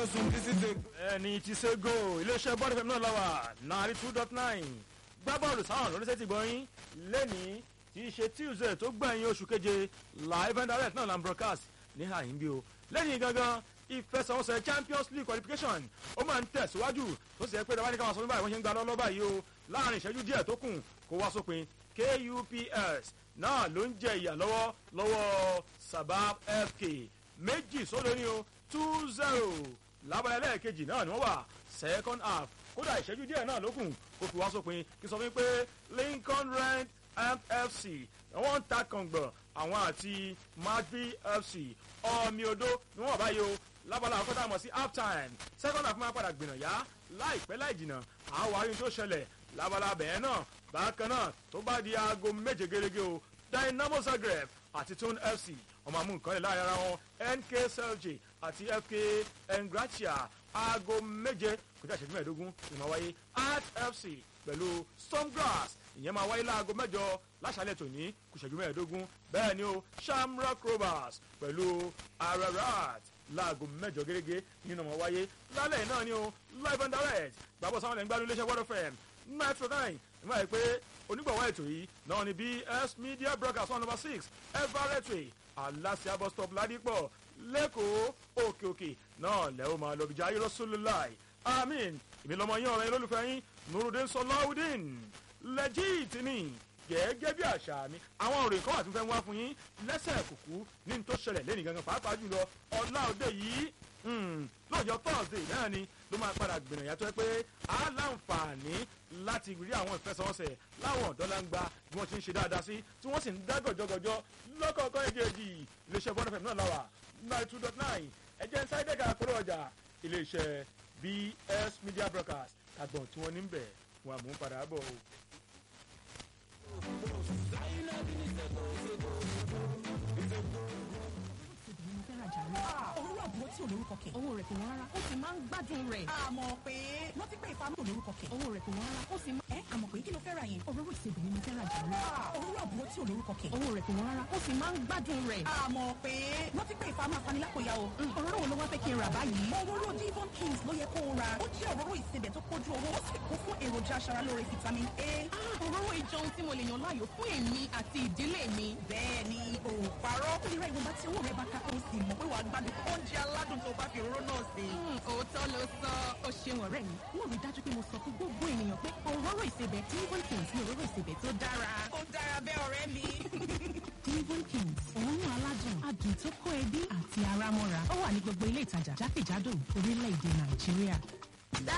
sùn títí tè. ẹni tí sego iléeṣẹ́ bọ́ọ̀lù fẹ́mi náà lọ́wọ́ náírà two dot nine gbá bọ́ọ̀lù sáwọn lóníṣẹ́ ti gbọ́yìn lẹ́nìí tí í ṣe tuesday tó gbẹ̀yìn oṣù keje live and direct náà la ń broadcast ní àyín bí o lẹ́yìn gangan ìfẹsẹ̀wọnsẹ̀ champions league qualification ó máa ń tẹ̀síwájú tó sì yẹ pé dábàá ní káwọn sọ fún báyìí wọ́n ṣe ń gba lọ́lọ́ báyìí o láàrin ìṣẹ́jú díẹ̀ tó kù kó wá sópin kups náà ló ń jẹ ìyà lọ́wọ́ lọ́wọ́ sabab fk méjì sódò ní o two zero lábàlẹ̀ lẹ́ẹ̀kejì náà ni wọ́n wà second half kódà ìṣẹ́jú díẹ̀ náà ló kù kó fi wá sópin kí sọ fún mi pé lincoln rent mfc wọ́n ń ta kàngbọ̀n àwọn àti madvi fc ọmọ odó ni wọ́n wà báyìí o lábàlá àkọ́tà mọ̀ sí half time second half máa padà gbìnà yá láìpẹ́ láì jìnnà àwọn àárín tó ṣẹlẹ̀ lábàlá bẹ̀ẹ́ náà bákan náà tó bá di aago méje gẹ́gẹ́ o dynamo zagreb àti tone fc ọmọ amú nǹkan lè láàrin ara wọn nk selje àti fk engratia aago méje kọjá ìṣẹ́jú mẹ́ẹ̀ẹ́dógún ni máa wáyé art fc pẹ̀lú stormgrass ìyẹn máa wáyé láago mẹ́jọ láṣálẹ̀ tòní kù ìṣẹ́jú mẹ́ẹ̀ẹ́dógún bẹ́ẹ̀ ni o shamrock rovers pẹ̀lú ararat láago mẹ́jọ gẹ́gẹ́ nínú ọmọ wáyé lálẹ́ náà ni o live and direct gbàgbọ́ sáwọn ẹ̀ńgbádùn iléeṣẹ́ world fm metro nine ìmọ̀ ẹ̀ pé onígbọ̀wọ́ ètò yìí náà ni bs media broadcast one number six everettry aláṣẹ bus stop ládìpọ̀ lẹ́kọ̀ọ́ òkè òkè náà lẹ́wọ́ máa lọ bìjà ayé rọ́ṣọ́lùláì amin èmi lọmọ yín ọ̀rẹ́ yín lólùfẹ́ yín nurudin sọláwùdín lẹ́jìtì ni gẹ́gẹ́ bí àṣà mi àwọn òròyìn kan wà tí mo fẹ́ wá fún yín lẹ́sẹ̀ kùkú ní n tó ṣẹlẹ̀ lẹ́nìí gangan pàápàá jùlọ ọ̀la òde yìí lọ́jọ́ thursday náà ni ló máa padà gbìyànjú yàtọ̀ pé a láǹfààní láti rí àwọn ìfẹsẹ̀wọnsẹ̀ láwọn ọ̀dọ́láńgba bí wọ́n ti ń ṣe dáadáa sí tí wọ́n sì ń dá gọ̀jọ́gọ̀jọ́ lọ́kọ̀ọ̀kan èjèèjì iléeṣẹ́ bọ́ọ̀dù fẹ̀mí náà láwà nine two dot nine ẹ̀jẹ̀ ń sáré dẹ́ka àkóró ọjà iléeṣẹ́ bs media broadcast àgbọ̀n tí wọ́n ní ń bẹ̀ wọn àmú padà bọ̀ o. òwúrọ̀ àbúrò tí ò lórúkọ kẹ̀. owó rẹ̀ kò wọ́n rárá ó sì máa ń gbádùn rẹ̀. àmọ̀ pé wọ́n ti pé ìfamọ́ lórúkọ kẹ̀. owó rẹ̀ kò wọ́n rárá ó sì máa. ẹ àmọ̀ pé kí ló fẹ́ ra yẹn. òróró ìsebì ni mo fẹ́ ra jù lọ. òwúrọ̀ àbúrò tí ò lórúkọ kẹ̀. owó rẹ̀ kò wọ́n rárá ó sì máa ń gbádùn rẹ̀. àmọ̀ pé wọ́n ti pé ìfamọ́ afanilákòyà o. òróró wo ló wá fẹ́ kí n rà báyìí. òróró divon kings ló yẹ kó o ra. ó jẹ́ òróró ìsebẹ̀ tó kójú owó ó sì kún fún èròjà aṣaralóore vitamin a. òróró ìjọun tí mo lè yàn láàyò fún èmi àti ìdílé mi. bẹ́ẹ̀ ni o parọ́. ó lè ra ìwọ̀nba tí owó rẹ̀ bá ká ó sì mọ̀ pé wàá gbádùn oúnjẹ aládùn tó bá fi òróró náà sí. òótọ́ ló sọ ó ṣeun ọ̀rẹ́ mi. wọ́n rí dájú pé mo sọ fún gbogbo ènìyàn pé òróró ìsebẹ̀ divon kings ní òróró ìsebẹ̀ tó dára. ó dára bẹ́ẹ̀ ọ̀rẹ́ mi. divon kings òórùn aládùn adùn tó kó ẹbí àti ara mọ́ra ó wà ní gbogbo ilé ìtajà jákèjádò orílẹ̀-èdè nàìjíríà.